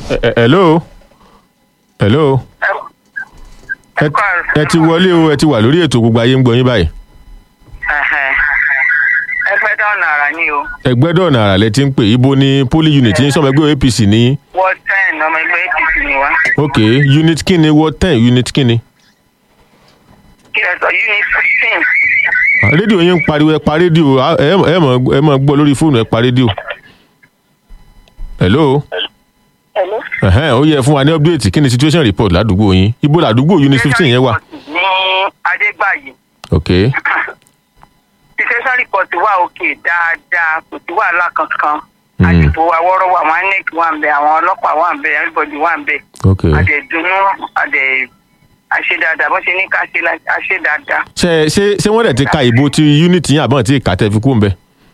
Ẹ- ẹ- hello hello ẹ ẹ ti wọlé o ẹ ti wà lórí ètò gbogbo ayé ń gbọ́ yín báyìí ẹ fẹ́ dáhùn ara ní o ẹgbẹ́dọ̀nà àrà lẹ ti ń pè ibo ní poly unit ní sọmọ ẹgbẹ́ apc ní ward ten ọmọ ẹgbẹ́ apc ni wá ok unit kíni ward ten unit kíni kí ẹ sọ unit sixteen Ah, rédíò yín ń pariwo ẹ pa rédíò Ah, ẹ mọ̀- ẹ mọ̀ ẹ mọ̀ gbọ́ lórí fóònù ẹ pa rédíò hello hello. ẹ̀hẹ́n ó yẹ fún wa ní update kí ni situation report ládùúgbò yín ibo ládùúgbò unit fifteen yẹn wà ní adégbàyí ok situation report wà òkè dáadáa kò sí wàhálà kankan Mm. àdìbò wa wọ́rọ́ wà wọn anec wà ń bẹ àwọn ọlọ́pàá wà ń bẹ everybody wà ń bẹ ok àdẹ̀dùnú àdẹ̀ àṣe dáadáa bó ṣe ní ká ṣe la- àṣe dáadáa ṣe ṣe ṣé wọ́n dẹ̀ ti ka ìbò ti unit yín àbọ̀n tí ìka tẹ́ fi kú ń bẹ.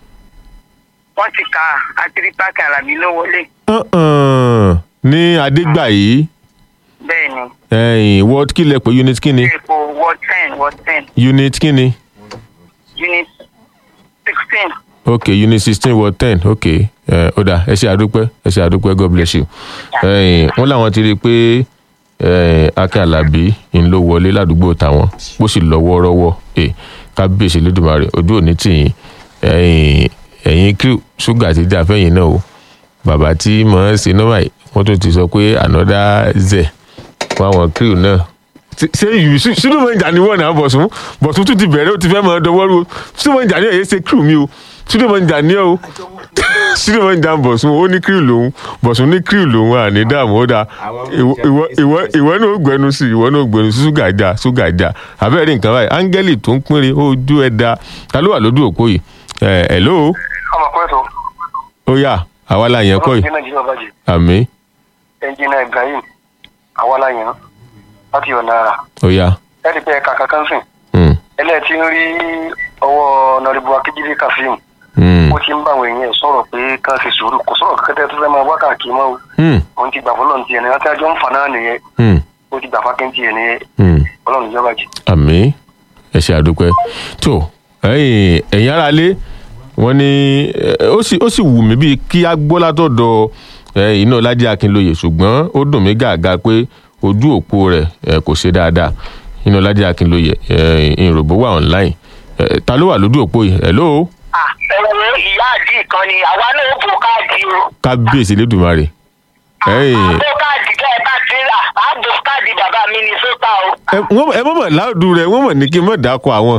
wọ́n ti ka àtìrí páàkì àlàbí ló wọlé Uh-uh. ní adégbàyí bẹ́ẹ̀ ni ẹ̀yìn ward kílẹ̀ pé unit kíni epo ward ten ward ten unit kíni unit sixteen ok unit sixteen ward ten ok ẹ ó dà ẹ ṣe àdúpẹ́ ẹ ṣe àdúpẹ́ god bless you ẹ̀yìn wọ́n làwọn ti rí i pé ẹ̀yìn akin alábí ń ló wọlé ládùúgbò tàwọn bó sì lọ wọ́ọ́rọ́wọ́ ẹ̀ kábíyèsí lódùmarè ojú òní tìyín ẹ̀yìn ẹ̀yìn crew ṣúgà ti dà fẹ́yìn náà o bàbá tí mọ̀ ẹ́ ṣe nọ́mà yìí wọ́n tún ti sọ pé ànọ́dá zẹ̀ fún àwọn crew náà Ṣé- ṣé yìí ṣúlù mọ̀ ìjà ni wọ́n náà bọ̀sùn bọ̀sùn tún ti bẹ̀rẹ̀ ó ti fẹ́ mọ̀ ọ́ dọwọ́ ru ṣúlù mọ̀ ìjà ni ẹ̀yẹ́ ṣe crew mi o ṣúlù mọ̀ ìjà ni ọ́ o ṣúlù mọ̀ ìjà bọ̀sùn ó ní crew lòun bọ̀sùn ní crew lòun à ní dààmú ó dáa ìwọ ìwọ ìwọ- ìwọ náà ó gbẹnu sí ìwọ náà ó gbẹnu sí ṣúgà jà ṣúgà jà àbẹ́rẹ́ nǹkan báyìí áńgẹ́lì tó ń pínrin ojú ẹ̀ da ta ló wà lójú òpó yìí ẹ̀ ẹ̀ ló ọmọ pẹ́ẹ́tò ó yà àwa la yẹn kọ́ yìí nàìjíríà bàjẹ́ àmì ẹnjìnà ibrahim awalayan láti ọ̀nà ara ó yà ẹ̀rí pé ẹ̀ka kankan sìn mm, ẹlẹ́ẹ̀tì ń rí ọwọ́ nọ̀rìbù akíjídé kàfíìm mm, ó ti ń bá àwọn èèyàn sọ̀rọ̀ pé ká ṣe sùúrù kò sọ̀rọ̀ kẹ́kẹ́ tó fẹ́ máa wá káàkiri mọ́ o mm, òun ti gbà fọlọ́run tiẹ̀ nìyẹn tí a jọ ń fà náà nìyẹn mm, ó ti gbà fákẹ́ tiẹ̀ nìyẹn mm. ọlọ́run ìjọba jì. àmì ẹ ṣe àdúpẹ́ tó ẹ̀yin ẹ̀yin ara lé wọ́n ní ẹ, ó sì ó sì wù mí bíi kí á gbọ́ látọ̀dọ̀ ẹ, iná ládé akínlóye ṣùgbọ́n ó dùn mí gàgà pé ojú òpó rẹ̀ ẹ, kò ṣe dáadáa iná ládé akínlóye ẹ, ìròbó wà online ẹ, ta ló wà lójú òpó yìí hello ẹ wo ìyá àdí kan ni àwa náà ó bò káàdì o kábíyèsí lẹ́dùnmarè ẹ̀yin àbò káàdì tẹ́ ẹ bá ti rà á bò káàdì bàbá mi ní sóta o. ẹ wọ́n- ẹ mọ̀ mọ̀ láòdù rẹ̀ wọ́n mọ̀ ní kí n mọ̀ dákọ̀ àwọn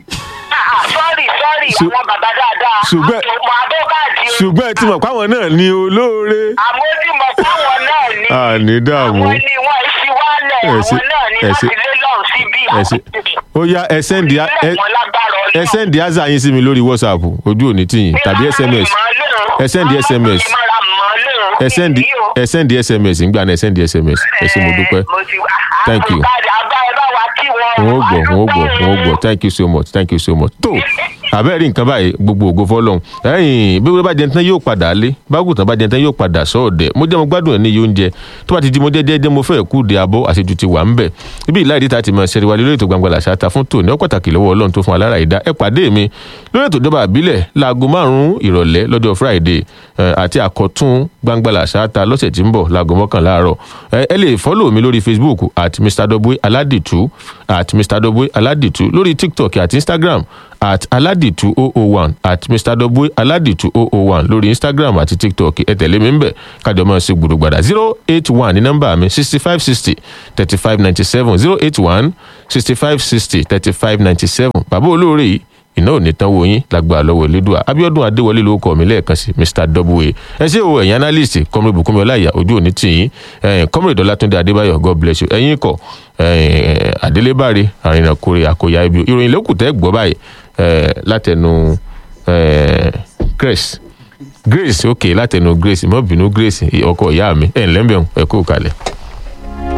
sọ́ọ̀rì sọ́ọ̀rì Ṣù- àwọn bàbá dáadáa ṣùgbọ́n- àtòmọ̀ àbò káàdì o. ṣùgbọ́n ẹ ti mọ̀ páwọn náà ní olóore àmọ́ tí mo fáwọn náà ní. àní dààmú àwọn ni wọ́n fi wálẹ̀ Ẹ ṣe- àwọn náà ní ẹ láti ṣe- lé lọ́run síbí ẹ ṣe ó yá ẹ sẹ́ndì á- ẹ- wọn lágbára ẹ Ọlọ́run. sẹ́ndì aza yín sí mi lórí whatsapp ojú òní tìyìn tàbí sms ẹ sẹ́ndì SMS. ẹ sẹ́ndì ẹ sẹ́ndì sms ńgbà náà ẹ sẹ́ndì sms ẹ sì mo dúpẹ́ Thank you. wọn ó gbọ́ wọn ó gbọ́ wọn ó gbọ́ thank you so much thank you so much tó àbẹ́rẹ́ nǹkan báyìí gbogbo ògo fọlọ́hún ẹ̀yìn bí wọ́n bá jẹun tán yóò padà lé bágùtàn bá jẹun tán yóò padà sọ́ọ̀dẹ̀ mo jẹ́ mo gbádùn ẹ̀ ní iye oúnjẹ tó bá ti di mo jẹ́ jẹ́jẹ́ mo fẹ́ kú de abọ́ àṣejù ti wà ń bẹ̀ ibi ìlà ìdíta ti máa ṣẹ́rí wa lórí ètò gbangba làṣà ta fún tòní ó pàtàkì lọ́wọ́ ọlọ́run tó fún alára ìdá ẹ pàdé mi lórí ètò ìjọba àbílẹ̀ láago márùn-ún ìrọ̀lẹ́ lọ́jọ́ friday eh, àti àkọ́tún gbangba làṣà ta lọ́sẹ̀ tí ń bọ̀ láago mọ́kànlá àárọ̀ ẹ ẹ lè fọ́lọ̀ mi lórí facebook at mr dobwe aladitu at mr dobwe aladitu lórí tiktok àti instagram at aladitu 001 at mr dobwe aladitu 001 lórí instagram àti tiktok ẹ tẹ̀lé mi ń bẹ̀ kájọ máa ṣe gbùdùgbàdà zero eight one ní nọ́mbà mi sixty five sixty thirty five ninety seven zero eight one sixty five sixty thirty five ninety seven bàbá olóore yìí iná ò ní tán wo yín lágbà lọ́wọ́ elédùà abiodun adéwọlé ló kọ mi lẹ́ẹ̀kan sí mr w ẹ ṣé o ẹ̀yin analyst kọ́mọ̀rẹ́ bùkúnmi ọláìyá ojú òní tì yín kọ́mọ̀rẹ́ dọ́látúndé adébáyọ̀ god bless you ẹ̀yin kọ̀ adélébáre àrìnàkórè àkóyá ibi ìròyìn lókù tẹ́ gbọ́ báyìí eh, látẹnu eh, grace grace ok látẹnu grace mọ́ bínú grace ọkọ ìyá mi ẹ̀ ńlẹ́mbẹ̀ẹ́ ẹ̀ kú kalẹ̀.